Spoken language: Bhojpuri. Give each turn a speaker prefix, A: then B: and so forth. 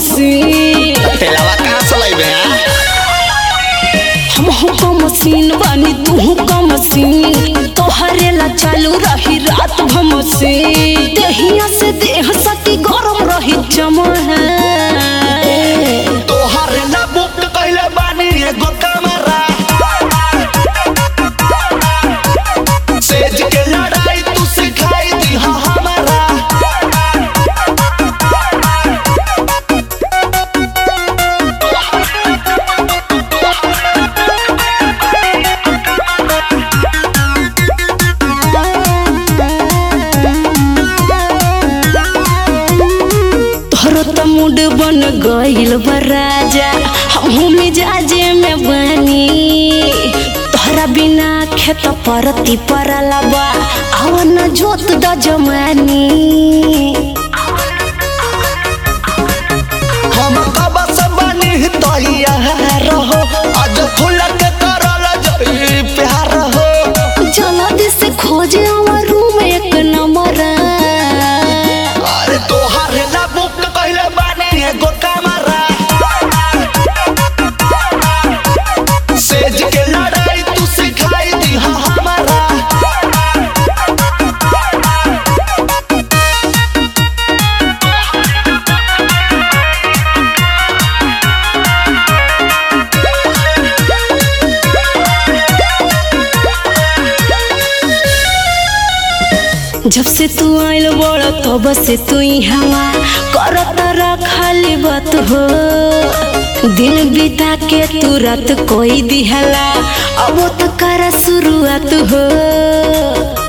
A: मशीन
B: तेलावा कहाँ से लइबे हैं
A: हम का मशीन बानी तू का मशीन तोहरे ला चालू रही रात भर मशीन देहिया से देह सटी गरम रही जमा है
B: तोहर ना बुक कइले बानी एगो कमरा सेज के लड़ाई तू सिखाई दी हा हमारा
A: तोहरो त मूड बन गइल बा राजा हमहू मिजाजे में बनी तोहरा बिना खेत परती परला बा आवन जोत द जमानी
B: हम कब से बनी तैया रहो आज फूल के करल जई प्यार हो
A: जल्दी से खोजे हमर रूम एक नंबर
B: अरे तोहर ना बुक कइले बानी एगो कमरा सेज के लड़ाई तू सिखाई दी हा हमारा
A: जब से तू आइल बड़ तब से तू हवा करत रखली बात हो दिन बिता के तू रात कोई दिहला अब तो कर शुरुआत हो